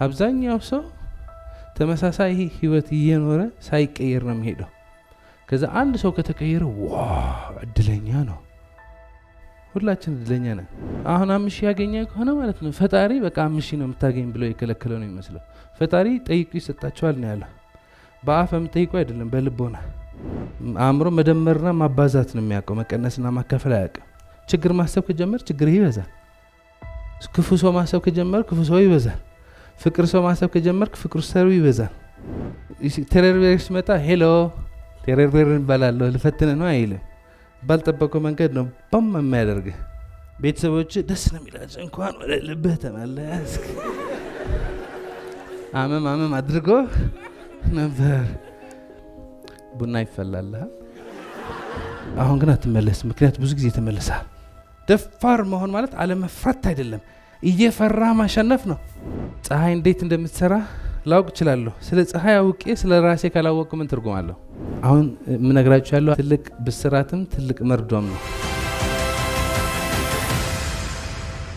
አብዛኛው ሰው ተመሳሳይ ህይወት እየኖረ ሳይቀየር ነው የሚሄደው። ከዛ አንድ ሰው ከተቀየረ ዋ እድለኛ ነው። ሁላችን እድለኛ ነን። አሁን አምስት ሺህ ያገኘ ከሆነ ማለት ነው ፈጣሪ በቃ አምስት ሺህ ነው የምታገኝ ብሎ የከለከለው ነው የሚመስለው። ፈጣሪ ጠይቁ ይሰጣቸዋል ነው ያለው። በአፍ የምጠይቁ አይደለም፣ በልቦና አእምሮ መደመርና ማባዛት ነው የሚያውቀው፣ መቀነስና ማካፈል አያውቅም። ችግር ማሰብ ከጀመር ችግር ይበዛል። ክፉ ሰው ማሰብ ከጀመር ክፉ ሰው ይበዛል። ፍቅር ሰው ማሰብ ከጀመርክ ፍቅር ሰው ይበዛል። ቴረርቤር ሲመጣ ሄሎ ቴረርቤር እንባላለሁ ልፈትን ነው አይልም። ባልጠበቀው መንገድ ነው ባም የሚያደርግህ። ቤተሰቦች ደስ ነው የሚላቸው እንኳን ወደ ልብህ ተመለስክ። አመም አመም አድርጎ ነበር። ቡና ይፈላልሃል። አሁን ግን አትመለስም፣ ምክንያት ብዙ ጊዜ ተመልሰሃል። ደፋር መሆን ማለት አለመፍራት አይደለም፣ እየፈራ ማሸነፍ ነው። ፀሐይ እንዴት እንደምትሰራ ላውቅ እችላለሁ። ስለ ፀሐይ አውቄ ስለ ራሴ ካላወቅኩ ምን ትርጉም አለሁ? አሁን የምነግራችሁ ያለው ትልቅ ብስራትም ትልቅ መርዶም ነው።